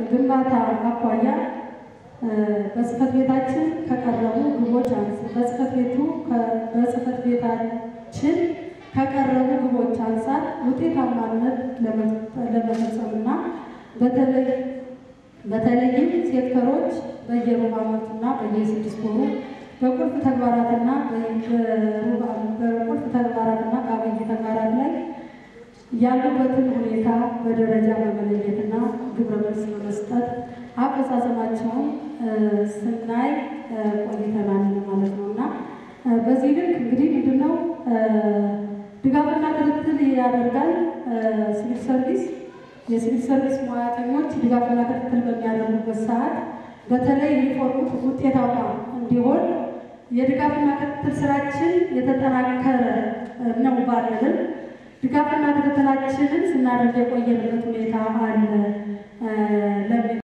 ግንባታ አኳያ በጽህፈት ቤታችን ከቀረቡ ግቦች አንጻር በጽህፈት ቤቱ በጽህፈት ቤታችን ከቀረቡ ግቦች አንጻር ውጤታማነት ለመፈጸምና በተለይ በተለይም ሴክተሮች በየሩብ ዓመቱና በየስድስት ወሩ በቁልፍ ተግባራትና በቁልፍ ተግባራትና በአብይ ተግባራት ላይ ያሉበትን ሁኔታ በደረጃ በመለየትና ግብረ መልስ በመስጠት አፈጻጸማቸውን ስናይ ቆይተናል ማለት ነው እና በዚህ ልክ እንግዲህ ምንድነው ድጋፍና ክትትል ያደርጋል ሲቪል ሰርቪስ። የሲቪል ሰርቪስ ሙያተኞች ድጋፍና ክትትል በሚያደርጉበት ሰዓት በተለይ ሪፎርሙ ውጤታማ እንዲሆን የድጋፍና ክትትል ስራችን የተጠናከረ ነው ባንልም ድጋፍና ክትትላችንን ስናደርግ የቆየንበት ሁኔታ አለ